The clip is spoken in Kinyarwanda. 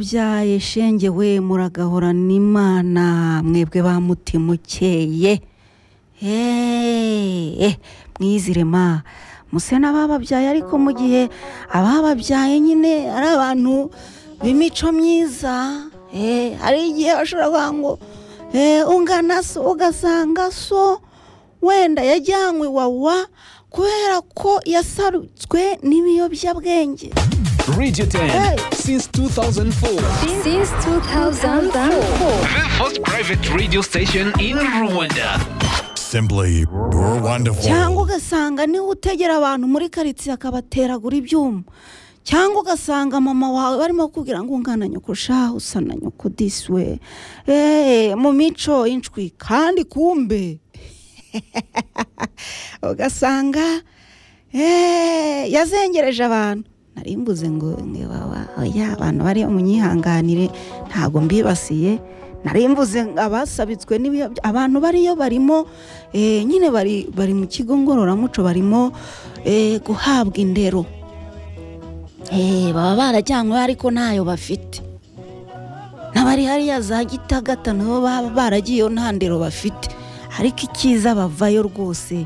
babyaye shenge we muragahorana imana mwebwe ba mutima ukeye heee mwizirema muse n'abababyaye ariko mu gihe abababyaye nyine ari abantu b'imico myiza eh, hari igihe bashobora kuvuga ngo eh, ungana so ugasanga so wenda yajyanywe iwawa kubera ko yasarutswe n'ibiyobyabwenge Radio 10 Hey. since 2004. Since 2004. The first private radio station in Rwanda. Simply cyangwa wonderful. ugasanga niwe utegera abantu muri karitsiye akabateragura ibyuma cyangwa ugasanga mama wawe barimo kubwira ngo ungana nyoko sha usa na nyoko disi we Eh, mu mico y'inshwi kandi kumbe ugasanga eh, yazengereje abantu nari mbuze ngo nge baba oya abantu bari munyihanganire ntabwo mbibasiye nari mbuze ngo abasabitswe n'ibiyobya abantu bariyo barimo eh, nyine bari bari mu kigo ngororamuco barimo eh, guhabwa indero Eh, baba barajyanywe ariko ntayo bafite n'abari hariya za gitagata nabo baba baragiyeyo nta ndero bafite ariko icyiza bavayo rwose